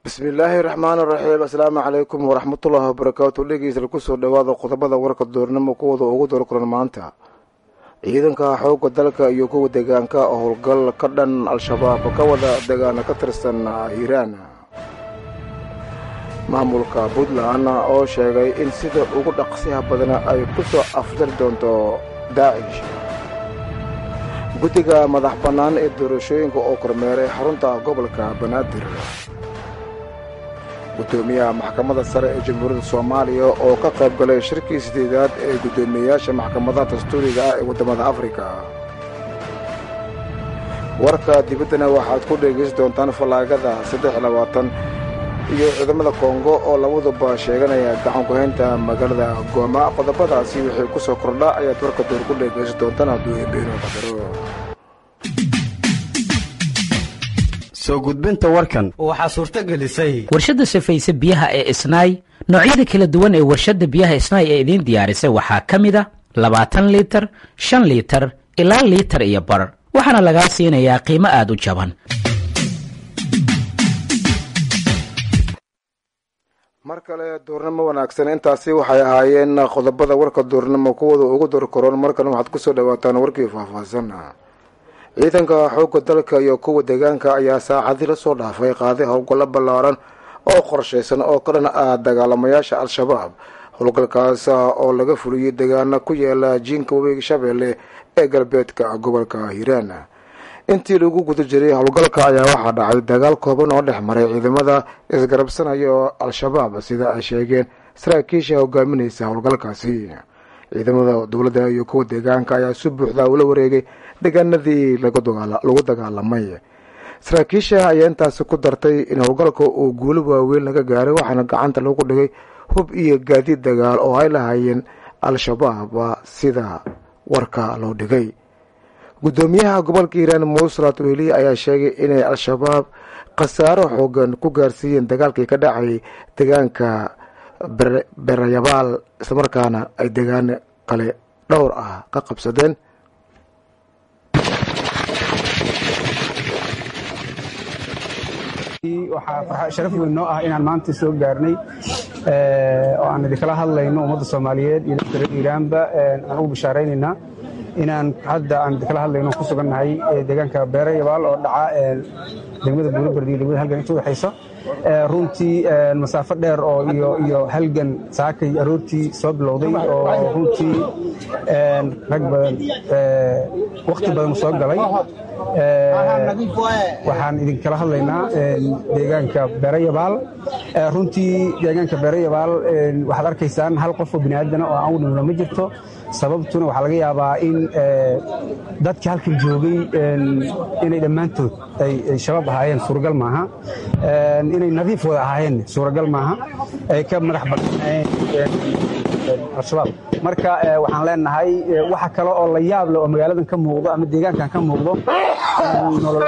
bismillaahi raxmaani raxiim asalaamu calaykum waraxmatullaahi wabarakaatu dhegeysta kusoo dhawaada qodobada warka doornimo kuwada ugu doorkulan maanta ciidanka xoogga dalka iyo kuwa deegaanka howlgal ka dhan al-shabaab ka wada deegaana ka tirsan hiiraan maamulka puntland oo sheegay in sida ugu dhaqsiha badana ay ku soo afjari doonto daacish guddiga madax bannaan ee doorashooyinka oo kormeeray xarunta gobolka banaadir guddoomiyaha maxkamadda sare ee jamhuuriyadda soomaaliya oo ka qayb galay shirkii sideedaad ee guddoomiyeyaasha maxkamadaha dastuuriga ah ee waddamada afrika warka dibaddana waxaad ku dhegaysan doontaan fallaagada saddex labaatan iyo ciidamada kongo oo labaduba sheeganaya gacankuhaynta magaalada gooma qodobadaasi wixii ku soo kordha ayaad warka door ku dhegaysan doontaan hadduu ebeeno qadaro soo gudbinta warkan waxaa suurto gelisay warshadda safayse biyaha ee isnaay noocyada kala duwan ee warshadda biyaha isnaay ee idiin diyaarisay waxaa ka mid a labaatan liitar shan liitar ilaa liitar iyo bar waxaana lagaa siinayaa qiimo aad u jaban mar kale duurnimo wanaagsan intaasi waxay ahaayeen qodobada warka duurnimo kuwada ugu dorkaroon markan waxaad kusoo dhawaataan warkii faahfaahsan ciidanka xoogga dalka iyo kuwa deegaanka ayaa saacadii lasoo dhaafay qaaday howlgallo ballaaran oo qorshaysan oo ka dhan ah dagaalamayaasha al-shabaab howlgalkaas oo laga fuliyey deegaana ku yaala jiinka webiga shabeelle ee galbeedka gobolka hiiraan intii lagu guda jiray howlgalka ayaa waxaa dhacay dagaal kooban oo dhex maray ciidamada isgarabsanaya oo al-shabaab sida ay sheegeen saraakiisha hogaaminaysa howlgalkaasi ciidamada dowladda iyo kuwa deegaanka ayaa si buuxda ula wareegay deegaanadii lagu dagaalamay saraakiisha ayaa intaasi ku dartay in howlgalka uu guulo waaweyn laga gaaray waxaana gacanta lagu dhigay hub iyo gaadiid dagaal oo ay lahaayeen al-shabaab sida warka loo dhigay guddoomiyaha gobolka hiiraan muusrat weli ayaa sheegay inay al-shabaab khasaaro xoogan ku gaarsiiyeen dagaalkii ka dhacayay deegaanka berayabaal islamarkaana ay deegaan kale dhowr ah ka qabsadeen waxaa sharaf weyn noo ah inaan maanta soo gaarnay oo aan idinkala hadlayno ummadda soomaaliyeed iyo dadka reer iiraanba aan ugu bishaaraynaynaa inaan hadda aan idinkala hadlayno ku sugannahay deegaanka beere yabaal oo dhaca degmada buurabardi iyo degmada halgan inta udhexaysa runtii masaafo dheer oo iyo halgan saakay aroortii soo bilowday oo runtii rag badan wakhti badan soo galay waxaan idinkala hadlaynaa deegaanka beerayabaal runtii deegaanka beerayabaal waxaad arkaysaan hal qof oo biniaadana oo aan u dhimno ma jirto sababtuna waxaa laga yaabaa in dadka halkan joogay inay dhammaantood ay shabaab ahaayeen suuragal maaha inay nadiif wada ahaayeen suuragal maaha ay ka madax bannaanayeen al-shabaab marka waxaan leenahay waxa kale oo la yaab leh oo magaaladan ka muuqdo ama deegaankan ka muuqdo nolol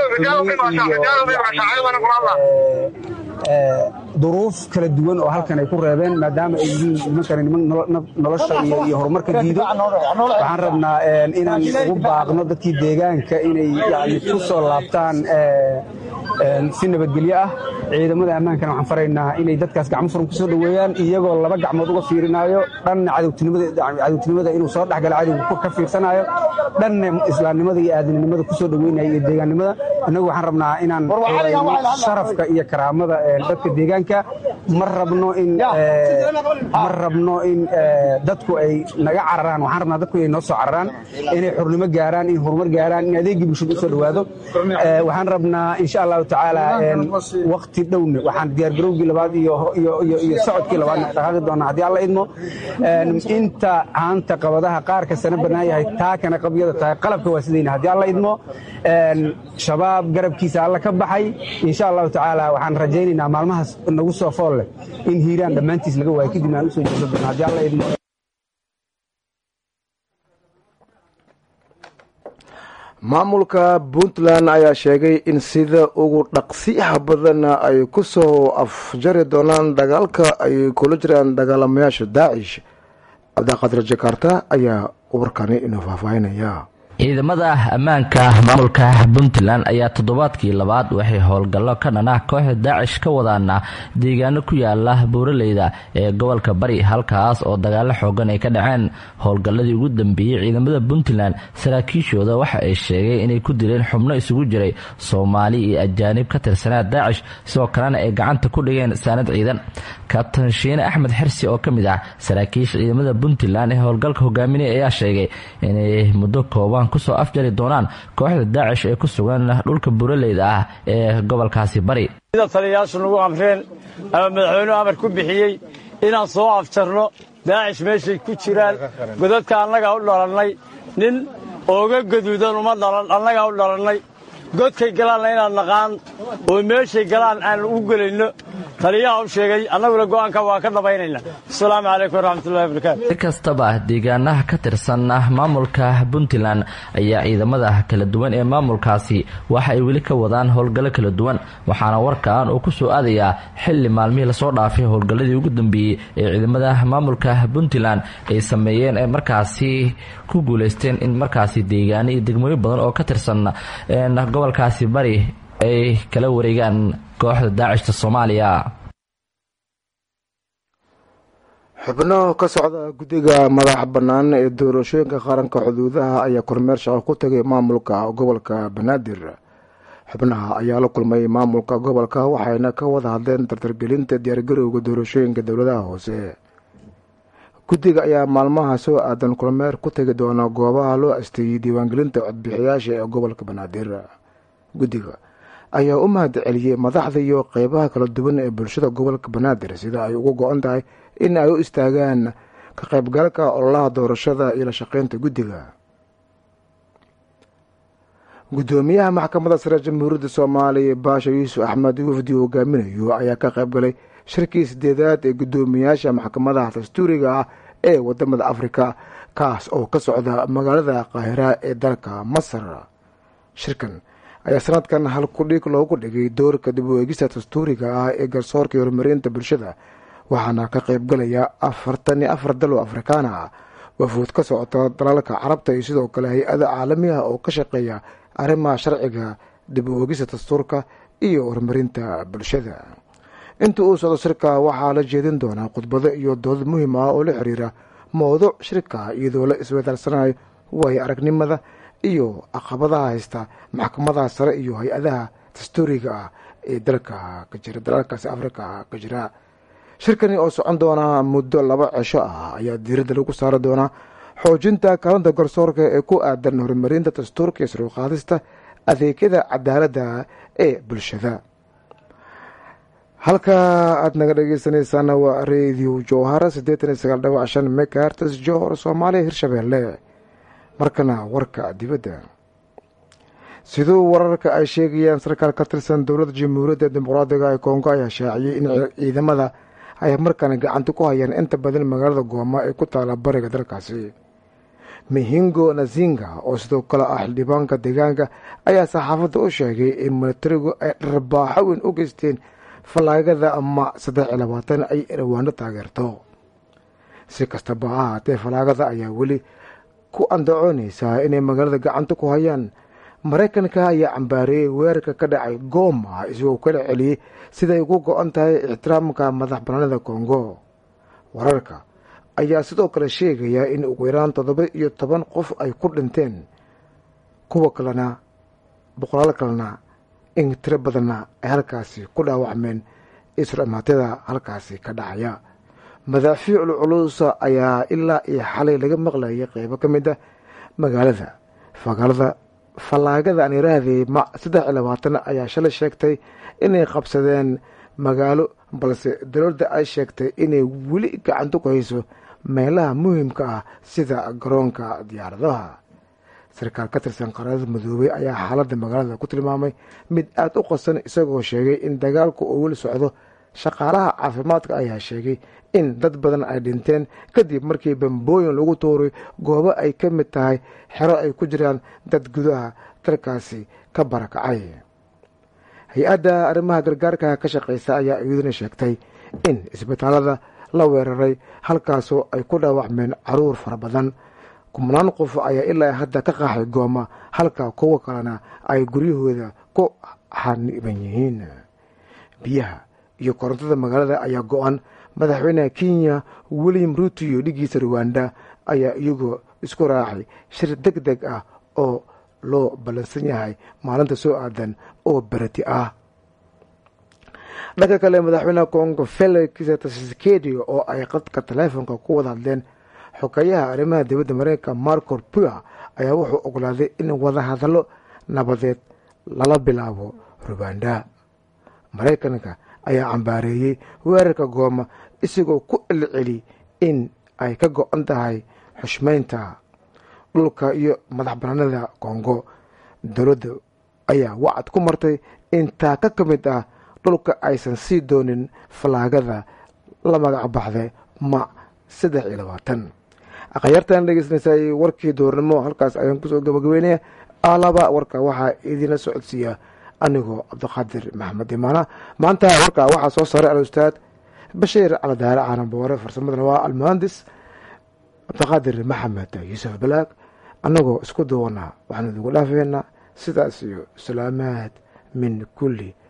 duruuf kala duwan oo halkan ay ku reebeen maadaama ay yihiin nimankani niman nolosha iyo horumarka diido waxaan rabnaa inaan ugu baaqno dadkii deegaanka inay yani ku soo laabtaan si nabadgelyo ah ciidamada ammaankana waxaan faraynaa inay dadkaas gacmo furan ku soo dhoweeyaan iyagoo laba gacmood uga fiirinaayo dhanna cadowtinimada inuu soo dhexgalo cadowga ka fiirsanaayo dhanna islaamnimada iyo aadinimada ku soo dhoweynaya iyo deegaannimada innagu waxaan rabnaa inaan sharafka iyo karaamada dadka deegaanka ma rabno in ma rabno in dadku ay naga cararaan waxaan rabnaa dadku inay noo soo cararaan inay xurnimo gaaraan in horumar gaaraan in adeegii bulshada u soo dhowaado waxaan rabnaa insha allahu tacaala wakti dhowne waxaan diyaargarowgii labaad iyo socodkii labaad dhaqaaqi doonaa haddii alla idmo inta caanta qabadaha qaarka sana bannaan yahay taa kana qabyada tahay qalabka waa sidayna haddii alla idmo shabaab garabkiisa alla ka baxay insha allahu tacaala waxaan rajaynaynaa maalmahaas nagu soo fool leh in hiiraan dhammaantiis laga waayo kadibna aan usoo jeesan doona haddii alla idmo maamulka puntland ayaa sheegay in sida ugu dhaqsiyaha badanna ay ku soo afjari doonaan dagaalka ay kula jiraan dagaalamayaasha daacish cabdiqaadir jakarta ayaa warkani inoo faahfaahinaya ciidamada ammaanka maamulka puntland ayaa toddobaadkii labaad waxay howlgallo ka dhanah kooxda daacish ka wadaana deegaano ku yaala buuraleyda ee gobolka bari halkaas oo dagaalo xoogan ay ka dhaceen howlgalladii ugu dambeeyey ciidamada puntland saraakiishooda waxa ay sheegeen inay ku dileen xubno isugu jiray soomaali iyo ajaanib ka tirsanaa daacish sidoo kalena ay gacanta ku dhigeen saanad ciidan kabtan shiine axmed xirsi oo ka mid ah saraakiisha ciidamada puntland ee howlgalka hogaaminaya ayaa sheegay inay muddo kooban kusoo afjari doonaan kooxda daacish ee ku sugan dhulka buraleyda ah ee gobolkaasi bari sida taliyayaashu nagu amreen ama madaxweynuhu amar ku bixiyey inaan soo afjarno daacish meeshay ku jiraan godadka annagaa u dhalannay nin ooga gaduudan uma dhalan annagaa u dhalannay godkay galaanna inaan naqaan oo meeshay galaan aan u gelayno taliyaha u sheegay annaguna go'aanka waa ka dhabaynayna asalaamu calaykum waraxmatullahi wabarakaatu si kastaba deegaanaha ka tirsan maamulka puntland ayaa ciidamada kala duwan ee maamulkaasi waxa ay weli ka wadaan howlgallo kala duwan waxaana warkan uu ku soo aadayaa xilli maalmihii lasoo dhaafay howlgalladii ugu dambeeyey ee ciidamada maamulka puntland ay sameeyeen ee markaasi ku guuleysteen in markaasi deegaano iyo degmooyin badan oo ka tirsan gobolkaasi bari ay kala wareegaan kooxda daacishta soomaaliya xubno ka socda guddiga madaxa bannaan ee doorashooyinka qaranka xuduudaha ayaa kormeer shaqo ku tagay maamulka gobolka banaadir xubnaha ayaa la kulmay maamulka gobolka waxayna ka wada hadleen tartargelinta diyaargarowga doorashooyinka dowladaha hoose guddiga ayaa maalmaha soo aadan kormeer ku tegi doona goobaha loo asteeyey diiwaangelinta codbixiyaasha ee gobolka banaadir guddiga ayaa u mahad celiyey madaxda iyo qeybaha kala duwan ee bulshada gobolka banaadir sida ay ugu go-an tahay in ay u istaagaan ka qaybgalka ololaha doorashada iyo la shaqeynta guddiga guddoomiyaha maxkamadda sare jamhuuriyadda soomaaliya baasha yuusuf axmed wafdi hogaaminayo ayaa ka qaybgalay shirkii sideedaad ee guddoomiyaasha maxkamadaha dastuuriga ah ee wadamada afrika kaas oo ka socda magaalada qaahira ee dalka masar shirkan ayaa sanadkan hal kudhig loogu dhigay doorka dib u eegista dastuuriga ah ee garsoorka iyo horumarinta bulshada waxaana ka qaybgalaya afartan iyo afar dal oo afrikaana ah wafuud ka socota dalalka carabta iyo sidoo kale hay-ada caalami ah oo ka shaqeeya arrimaha sharciga dib u eegista dastuurka iyo horumarinta bulshada inta uu socdo shirka waxaa la jeedin doonaa khudbado iyo dood muhiim ah oo la xiriira mowduuc shirka iyadoo la iswedaarsanayo waayo aragnimada iyo caqabadaha haysta maxkamadaha sare iyo hay-adaha dastuuriga ah ee dalka ka jira dalalkaasi afrika ka jira shirkani oo socon doona muddo laba cisho ah ayaa diiradda lagu saari doonaa xoojinta kaalinta garsoorka ee ku aadan horumarinta dastuurka iyo saruuqaadista adeegyada cadaaladda ee bulshada halka aada naga dhegeysaneysaan waa radio jowhara siddeetan iyo sagaal dhawac shan megahertes johor soomaaliya hirshabeelle markana warka dibadda siduu wararka ay sheegayaan sarkaal ka tirsan dowladda jamhuuriyadda dimuqraadiga ee kongo ayaa shaaciyey in ciidamada ay markana gacanta ku hayaan inta badan magaalada gooma ee ku taala bariga dalkaasi mihingo nazinga oo sidoo kale ah xildhibaanka deegaanka ayaa saxaafadda u sheegay in militarigu ay dharbaaxo weyn u geysteen fallaagada ama saddex iyo labaatan ay dhawaano taageerto si kastaba ha ahaatee fallaagada ayaa weli ku andacoonaysaa inay magaalada gacanta ku hayaan maraykanka ayaa cambaareeyey weerarka ka dhacay gooma isagoo kala celiyey siday ugu go-an tahay ixtiraamka madax banaanida kongo wararka ayaa sidoo kale sheegaya in ugu yaraan toddoba iyo toban qof ay ku dhinteen kuwa kalena boqolaal kalena in tiro badanna ay halkaasi ku dhaawacmeen isramaatyada halkaasi ka dhacaya madaafiicul culuusa ayaa ilaa iyo xalay laga maqlayay qeybo ka mid a magaalada fagaalada fallaagada aan iraahday ma saddex iyo labaatan ayaa shalay sheegtay inay qabsadeen magaalo balse dowladda ay sheegtay inay weli gacanta ku hayso meelaha muhiimka ah sida garoonka diyaaradaha sarkaal ka tirsan qaarada madoobey ayaa xaaladda magaalada ku tilmaamay mid aada u qasan isagoo sheegay in dagaalku uu weli socdo shaqaalaha caafimaadka ayaa sheegay in dad badan ay dhinteen kadib markii bambooyin lagu tuuray goobo ay ka mid tahay xero ay ku jiraan dad gudaha dalkaasi ka barakacay hay-adda arrimaha gargaarka ka shaqeysa ayaa iyaduna sheegtay in isbitaalada la weeraray halkaasoo ay ku dhaawacmeen caruur fara badan kumnaan qof ayaa ilaa hadda ka qaaxay gooma halka kuwa kalena ay guryahooda ku xaniban yihiin biyaha iyo korontada magaalada ayaa go-an madaxweynaha kenya william ruuto iyo dhigiisa ruwanda ayaa iyagoo isku raacay shir deg deg ah oo loo ballansan yahay maalinta soo aadan oo berati ah dhanka kale madaxweynaha congo felix tshisekedi oo ay qadka taleefonka ku wada hadleen xogeeyaha arrimaha dibadda mareykanka marco pua ayaa wuxuu ogolaaday in wadahadallo nabadeed lala bilaabo ruwanda maraykanka ayaa cambaareeyey weerarka gooma isagoo ku celceli in ay ka go-an tahay xushmeynta dhulka iyo madax banaanada kongo dowladda ayaa wacad ku martay in taaka ka mid ah dhulka aysan sii doonin falaagada la magac baxday ma saddex iyo labaatan akhyaartan dhegeysanaysaay warkii doornimo halkaas ayaan kusoo gabagabeynaya alaba warka waxaa idiinla socodsiiya anigoo cabdiqaadir maxamed imaana maanta warkaa waxaa soo saaray al-ustaad bashiir caladaare caananboore farsamadana waa almuhandis cabdiqaadir maxamed yuusuf balaag annagoo isku duwanaa waxaan idigu dhaafeynaa sidaas iyo salaamaad min kulli